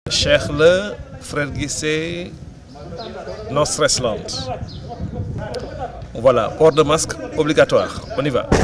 Cheikh la frère Guissé No Stress Land voilà port de masque obligatoire on y va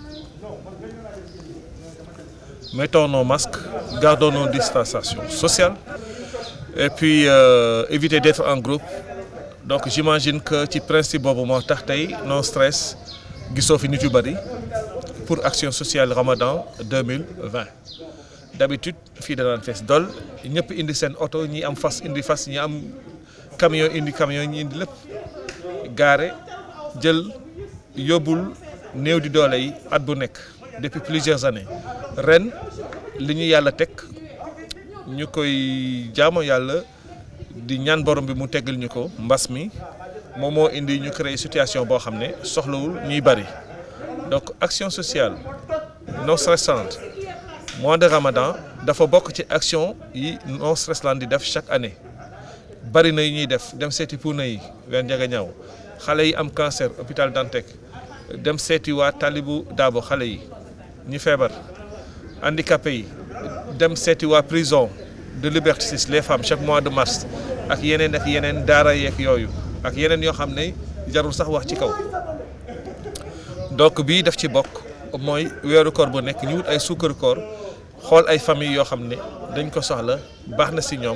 mettons nos masques gardons nos distanciations sociales et puis euh, éviter d'être en groupe donc j'imagine que ci principe boobu moo tax tey No Stress gisoo fi nit yu bari pour action sociale Ramadan 2020 d'habitude fii danaan fees dol ñëpp indi seen oto ñi am fas indi fas ñi am camion indi camion ñi indi lépp gaare jël yóbbul néew di doole yi at bu nekk depuis plusieurs années ren li ñu yàlla teg ñu koy jaamu yàlla di ñaan borom bi mu teggal ñu ko mbas mi moom moo indi ñu créer situation boo xam ne soxlawul ñuy bari donc action sociale No Stress Land mois de Ramadan dafa bokk ci action yi No Stress Land di def chaque année bari na yu ñuy def dem seeti puuna yi ween njaga ñaaw xale yi am cancer hôpital Dantec dem seeti waa Talibou Dabo xale yi ñi feebar handicapé yi dem seeti waa prison de Liberté 6 les femmes chaque mois de mars ak yeneen ak yeneen daara yeeg yooyu ak yeneen yoo xam ne jarul sax wax ci kaw donc bii daf ci bokk mooy weeru koor bu nekk ñu wut ay suukaru koor xool ay famille yoo xam ne dañ ko soxla baax na si ñoom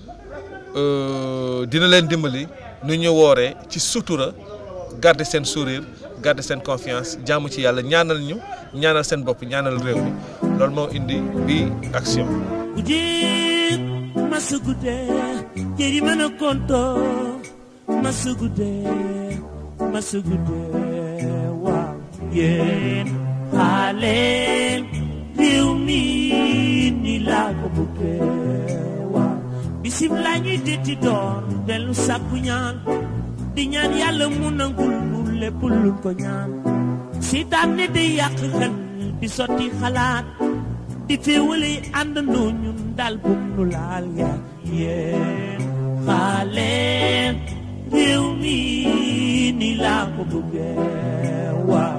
dina leen dimbali nu ñu wooree ci sutura garder seen sourire garder seen confiance jaamu ci yàlla ñaanal ñu ñaanal seen bopp ñaanal réew mi loolu moo indi bi action Ujit masugude jeri mana konto masugude masugude waaw yéen xaale réew mi ni laa ko bëggee waaw bisim laa ñuy detti doon dellu sàkku ñaan di ñaan yàlla mu nangul nu lépp luñ ko ñaan sitaan ne day yàq xel di sotti xalaat di féewale àndandoo ñun daal bum nu laal yaa yéen xaale réew mi ni laa ko bëggee waaw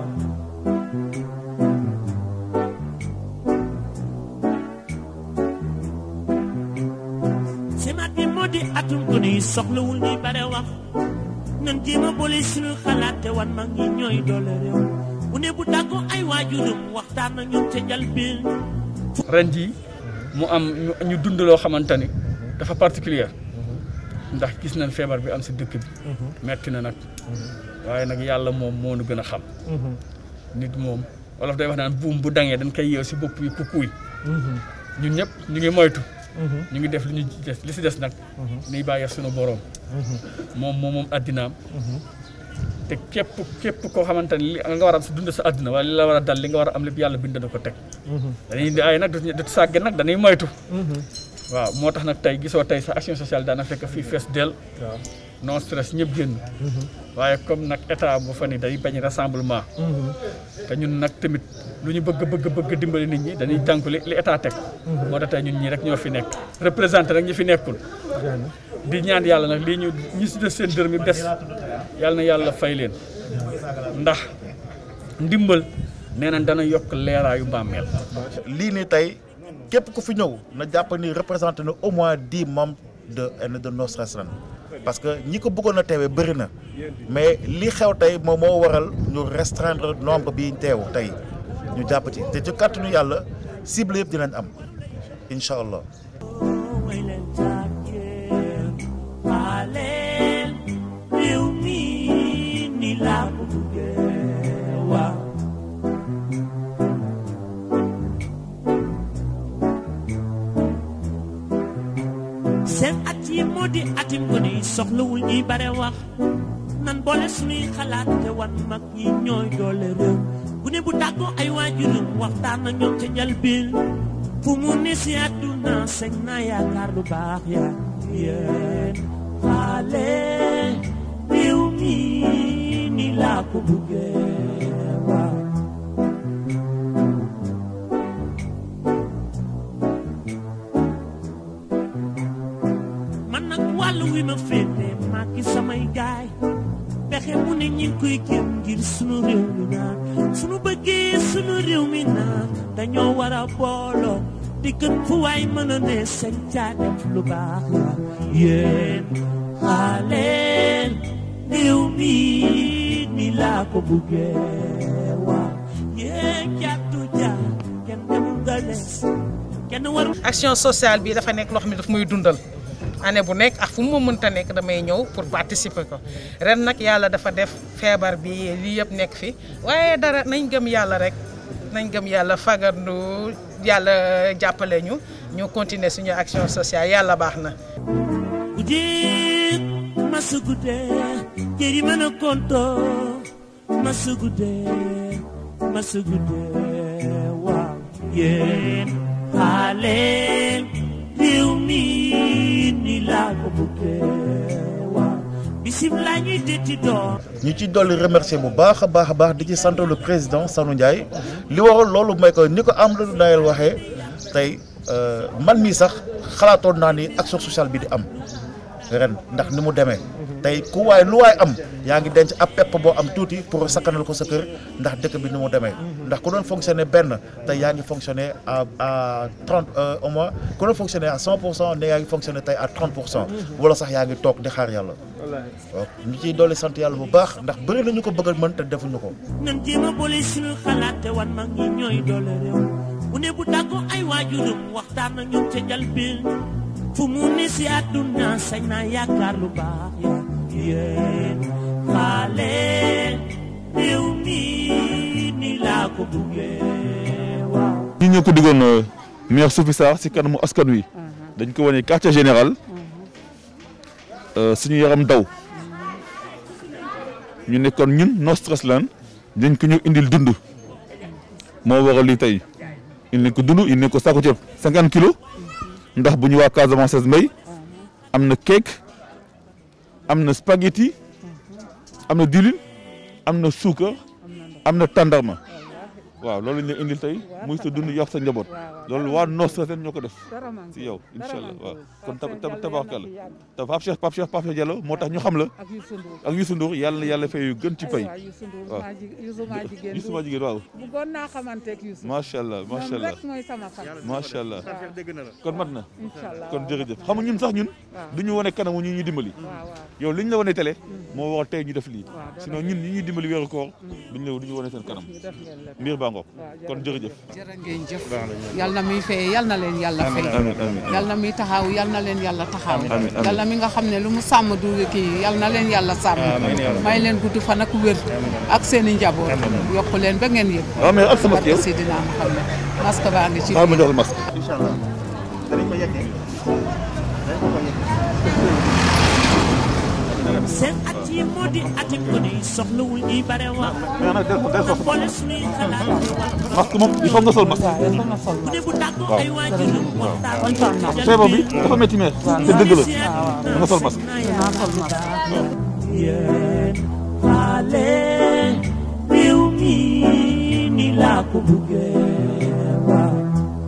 semaat bi moo di atum ko ni soxlawul ni bare wax nan jéem a boole suñu xalaat te wan mag ñi ñooy doole réew bu ne bu tàggoo ay waajuram waxtaan na ñoom ca njalbeen ren jii mu am ñu dund loo xamante ni dafa particulier ndax gis nañ feebar bi am si dëkk bi metti na nag waaye nag yàlla moom moo nu gën a xam nit moom wolof day wax naan buum bu dangee dañ koy yeew si bopp yi kukuy ñun ñëpp ñu ngi moytu ñu ngi def li ñu des li si des nag niy bàyyi sunu boroom moom moom moom addinaam te képp képp koo xamante ni li nga war a dund sa àdduna wala li la war a dal li nga war a am lépp yàlla bind na ko teg dañuy di ay nag du sàgge nag dañuy moytu waaw moo tax nag tey gisoo tey sa action sociale daana fekk fii fees del non stress ñëpp génn waaye comme nag état bu fa ni day bañ rassemblement te ñun nag tamit lu ñu bëgg bëgg bëgg dimbali nit ñi dañuy tànku li li état teg moo tax tey ñun ñii rek ñoo fi nekk représenté nag ñi fi nekkul di ñaan yàlla nag lii ñu ñi si des seen dërëm yi des yàlla na yàlla fay leen ndax ndimbal nee nañ dana yokk leeraayu bàmmeel lii ni tey képp ku fi ñëw na jàpp ni représenté na au moins dix membres de de No Stress Land parce que ñi ko bëggoon a teewee bëri na mais li xew tey moom moo waral ñu restreindre nombre bi teew tey ñu jàpp ci te ci kàttanu yàlla cible yëpp dinañ am incha allah. way leen jàkkee xaaleel réew mi ni laa ko bëggee waaw seen at yi moo di atim ko ni soxlawul ñuy bare wax nan boole suñuy xalaat te wan mag ñi ñooy doole réew bu ne bu tàggoo ay waajuram waxtaan na ñoom ca njalbeen fu mu ne si àdduna sañ na yaakaar lu baax yaa yéen xaale réew mi ni laa ko buggee waaw man nag wàllu wi ma féete maa ki samay gaay pexe mu ne ñi ngi koy jéem ngir sunu réew mi naan sunu bëggee sunu réew mi naan dañoo war a booloo di gën fu waay mën a ne sañ caa def lu baax la yéen xaaleel réew mi ni laa ko buggee waaw yéen jàttu jaar kenn demul nga des kenn warul action sociale bi dafa nekk loo xam ne daf muy dundal année bu nekk ak fu mu mënta nekk damay ñëw pour participer ko ren nag yàlla dafa def feebar bi lii yëpp nekk fi waaye dara nañ gëm yàlla rek nañ gëm yàlla fagandu yàlla jàppale ñu ñu continuer suñu action sociale yàlla baax na. Ujiit masugude jeri mana konto masugude masugude waaw yéen xaaleel réew mi ni laa ko buggee waaw bisim laa ñuy detti door ñu ci dolli remercier bu baax a baax a baax di ci sant le président Sanu Ndiaye li waral loolu mooy que ni ko Amadou Ndayel waxee tey man mii sax xalaatoon naa ni action sociale bi di am ren ndax ni mu demee tey ku waay lu waay am yaa ngi denc ab pepp boo am tuuti pour sakkanal ko sa kër ndax dëkk bi ni mu demee ndax ku doon fonctionner benn tey yaa ngi fonctionner à à trente au moins ku doon fonctionner à cent pour cent ne yaa ngi fonctionner tey à trente pour cent wala sax yaa ngi toog di xaar yàlla waaw ñu ciy dolli sant yàlla bu baax ndax bëri nañu ko bëgg a mën te defuñu ko nan jéem a boole suñu xalaat te wan mag ñi ñooy doole réew bu ne bu tàggoo ay waajuram waxtaan ak ñoom ca njalbeen fu mu ne si àdduna sañ naa yaakaar lu baax ya yéen xaale réew mi ni laa ko buggee waaw ñi ñoo ko diggoon maire Sophie Sarr si kanamu askan wi dañ ko wane quartier général suñu yaram daw ñu nekkoon ñun no stress lan dañ ko ñëw indil dund moo waral lii tey indi ko dund indi ko saako ceeb cinquante kilos ndax bu ñu waa Casamance mbay am na cake am na spaghetti am na diwlin am na suukar am na tàndarma waaw loolu ñu indil tey muy sa dund yàq sa njaboot loolu waa Nostra Sène ñoo ko def si yow incha allah waaw kon tab tab tabaarkalla te Pape Cheikh Pape Cheikh Pape Cheikh Diallo moo tax ñu xam la ak Youssou Ndour yàlla na yàlla fay yu gën ci pay waaw Youssou maa jigéen waaw bëggoon naa xamanteeg Youssou macha allah macha allah rek mooy sama fan macha allah kon mat na incha allah kon jërëjëf xam nga ñun sax ñun du ñu wane kanamu ñu ñu dimbali waaw waaw yow li ñu la wane télé moo war tey ñu def lii waaw sinon ñun ñi ñuy dimbali weeru koor duñu la du ñu wane seen kanam ñu def ngeen lépp mbir baa ngoog kon jërëjëf jërë ngeen jëf yal na muy fay yal na leen yàlla fay amiin amiin yal na muy taxaw yal na leen yàlla taxaw Amiin, amiin. yal na mi nga xam ne lu mu sàmm du kii yal na leen yàlla sàmm may leen gudd fan ak wér ak seen i njaboot yokku leen ba ngeen yëg waaw mais ak sa masque yow barke Seydina Muhammad masque baa ngi ci xaaral ma jox la masque seen at yi moo di ati ko ni soxlawul ñuy bare wax mais nag del del na boole suñuy xalaat di wax masque moom il faut nga sol masque bu ne bu tàggoo ay waajuram waxtaan ak feebar bi dafa métti mais te dëgg la da nga sol masque yéen xaale réew mi ni laa ko buggee waaw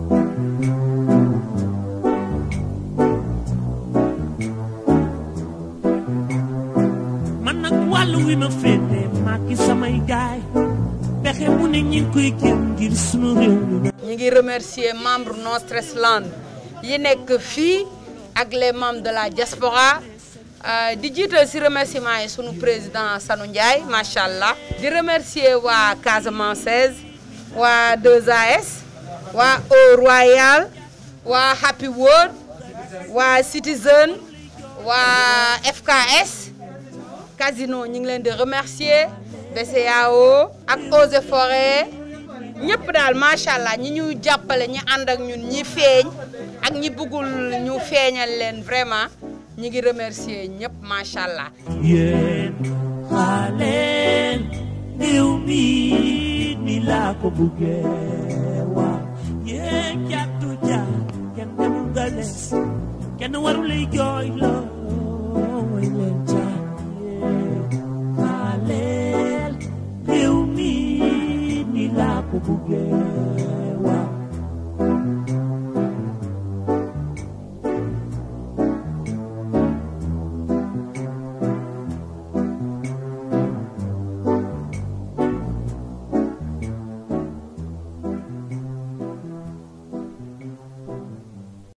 man nag wàllu wi ma féete maa ki samay gaay pexe mu ne ñi ngi koy jëm ngir sunu réew mi ñu ngi remercier membre No Stress Land yi nekk fii ak les membres de la diaspora euh, di jiital si remerciement yi sunu président Sanu Ndiaye macha allah. di remercier waa Casamance waa 2AS waa Eau Royal waa Happy World waa Citizen waa FKS. Casino ñu ngi leen di remercier BCEAO ak Eaux et Forêts ñëpp daal macha allah ñi ñu jàppale ñi ànd ak ñun ñi feeñ ak ñi bëggul ñu feeñal leen vraiment ñi ngi remercier ñëpp macha allah. yéen xaaleen réew mi ni laa ko buggee waaw yéen jàttu jaar kenn demul nga des kenn waru lay jooy loo way leen jaar yéen xaaleen réew mi ni laa ko buggee